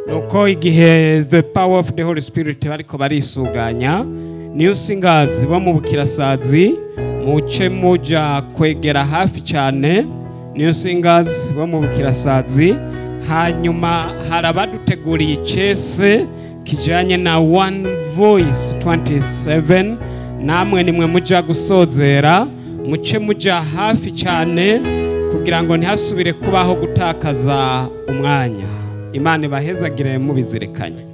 nuko igihe the power of the holy spirit bariko barisuganya new singers bo mu bukirasazi muce muja kwegera hafi cyane new singers bo mu bukirasazi hanyuma hari abaduteguriye icese kijanye na one voice 27 namwe nimwe muja gusozera muce muja hafi cyane kugira ngo ntihasubire kubaho gutakaza umwanya imana ibahezagire mubizirikanye